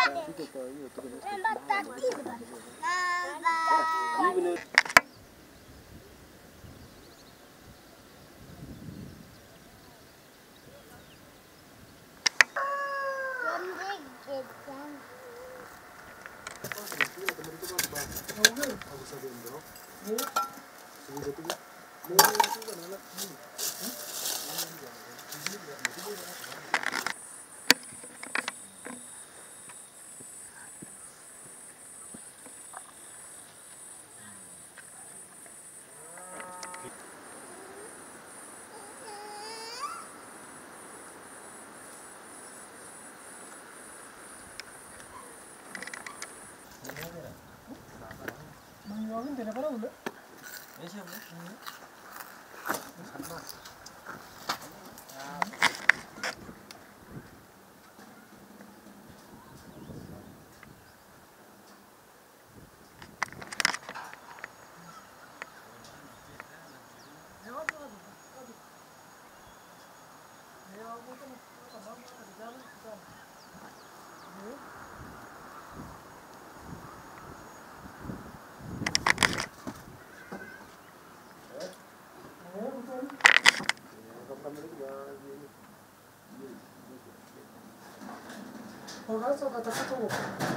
Wakaanza wakatafuta huko.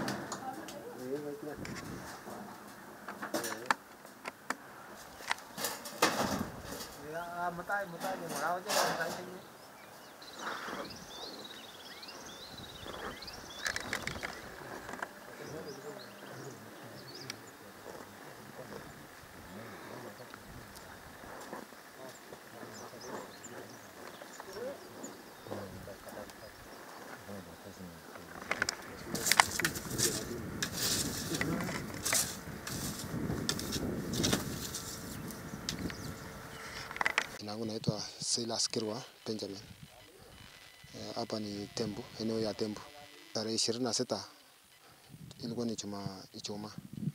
Matai, matai, mau chứ không thấy gì. Jina langu naitwa Silas Kirwa Benjamin. Eh, Hapa ni Tembu, eneo ya Tembu. Tarehe ishirini na sita ilikuwa ni chuma Ijumaa.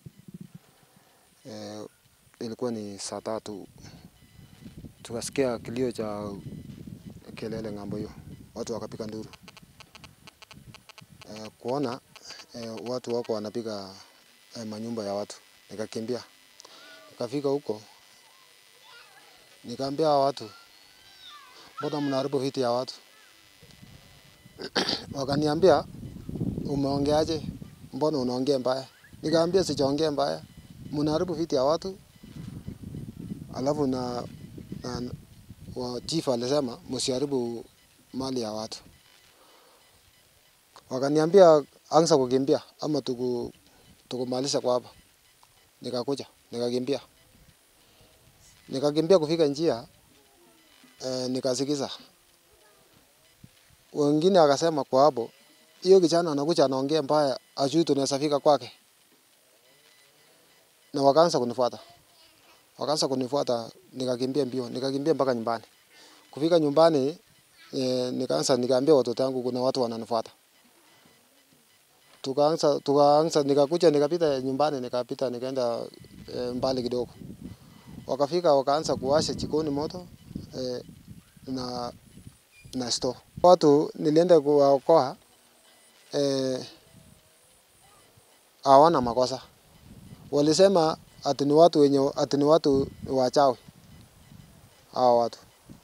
Eh, ilikuwa ni saa tatu tukasikia kilio cha kelele ng'ambo hiyo, watu wakapiga nduru eh, kuona eh, watu wako wanapiga eh, manyumba ya watu, nikakimbia nikafika huko Nikaambia hawa watu, mbona mnaharibu vitu ya watu? Wakaniambia, umeongeaje? Mbona unaongea mbaya? Nikaambia sijaongea mbaya, mnaharibu vitu ya watu. Alafu na, na wa chief alisema msiharibu mali ya watu. Wakaniambia anza kukimbia ama tuku tukumalisha kwa hapa. Nikakuja, nikakimbia nikakimbia kufika njia eh, nikasikiza wengine akasema kwa hapo, hiyo kijana anakuja anaongea mbaya, ajui tunaweza fika kwake, na wakaanza kunifuata, wakaanza kunifuata, nikakimbia mbio, nikakimbia mpaka nyumbani. Kufika nyumbani eh, nikaanza nikaambia watoto wangu kuna watu wananifuata, tukaanza tukaanza, nikakuja nikapita nyumbani, nikapita nikaenda eh, mbali kidogo wakafika wakaanza kuwasha jikoni moto eh, na na store. Watu nilienda kuwaokoa eh, hawana makosa, walisema ati ni watu wenye ati ni watu wachawi hawa watu,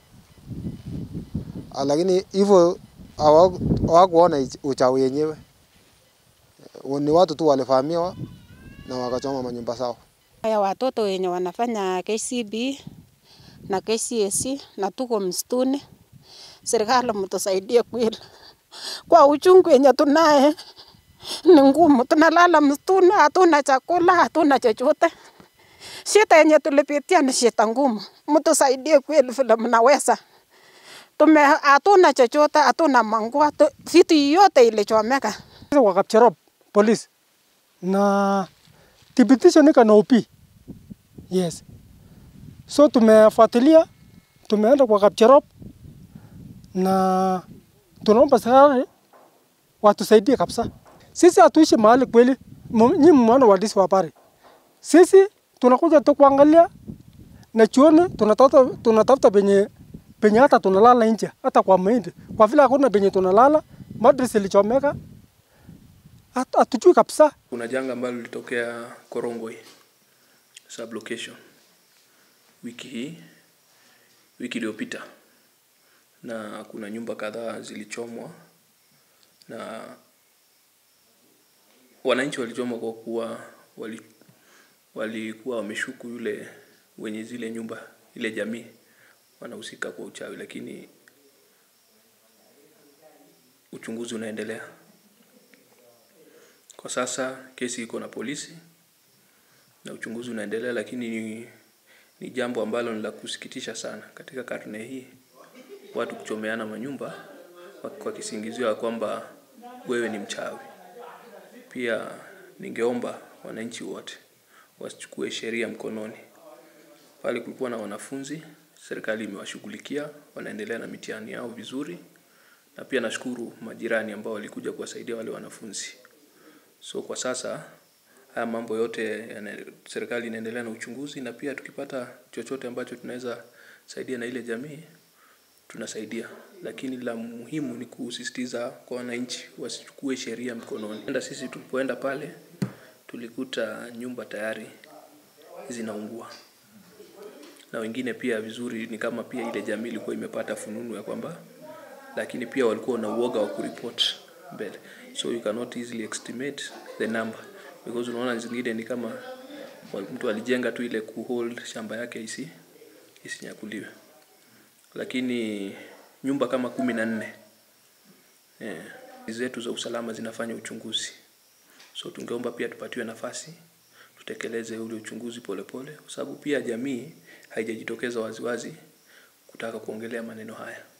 Ah, lakini hivyo hawa- hawakuona ich- uchawi yenyewe, Eh, ni watu tu walivamiwa na wakachoma manyumba zao. ya watoto wenye wanafanya KCB na KCSE na tuko msituni, serikali mtusaidie kweli, kwa uchungu wenye tunaye ni ngumu. Tunalala msituni, hatuna chakula, hatuna chochote. Shida yenye tulipitia ni shida ngumu, mtusaidie kweli vile mnaweza. Tume hatuna chochote, hatuna manguo, tu- vitu yote ilichomeka. Sasa kwa Kapcherop polisi na thibitisho nika na OP. Yes. So tumefuatilia, tumeenda kwa Kapcherop na tunaomba serikali watusaidie kabisa. Sisi hatuishi mahali kweli, mu- nyinyi mmeona waandishi wa habari. Sisi tunakuja tu kuangalia na chuoni tunatafuta tunatafuta penye penye hata tunalala nje hata kwa mahindi, kwa vile hakuna penye tunalala, madrasa ilichomeka Hat- hatujui kabisa. Kuna janga ambalo lilitokea Korongwe sublocation wiki hii, wiki iliyopita, na kuna nyumba kadhaa zilichomwa na wananchi walichomwa kwa kuwa wali walikuwa wameshuku yule wenye zile nyumba, ile jamii wanahusika kwa uchawi, lakini uchunguzi unaendelea. Kwa sasa kesi iko na polisi na uchunguzi unaendelea, lakini ni, ni jambo ambalo ni la kusikitisha sana katika karne hii, watu kuchomeana manyumba kwa- kwa kisingizio ya kwamba wewe ni mchawi. Pia ningeomba wananchi wote wasichukue sheria mkononi. Pale kulikuwa na wanafunzi, serikali imewashughulikia, wanaendelea na mitihani yao vizuri, na pia nashukuru majirani ambao walikuja kuwasaidia wale wanafunzi. So kwa sasa haya mambo yote yana, serikali inaendelea na uchunguzi, na pia tukipata chochote ambacho tunaweza saidia na ile jamii tunasaidia, lakini la muhimu ni kusisitiza kwa wananchi wasichukue sheria mkononi. Enda sisi tulipoenda pale tulikuta nyumba tayari zinaungua, na wengine pia vizuri ni kama pia ile jamii ilikuwa imepata fununu ya kwamba, lakini pia walikuwa na uoga wa kuripoti mbele, so you cannot easily estimate the number because unaona zingine ni kama wa- mtu alijenga tu ile kuhold shamba yake isi isinyakuliwe, lakini nyumba kama kumi na nne eh, zetu za usalama zinafanya uchunguzi, so tungeomba pia tupatiwe nafasi tutekeleze ule uchunguzi polepole, kwa sababu pia jamii haijajitokeza waziwazi kutaka kuongelea maneno haya.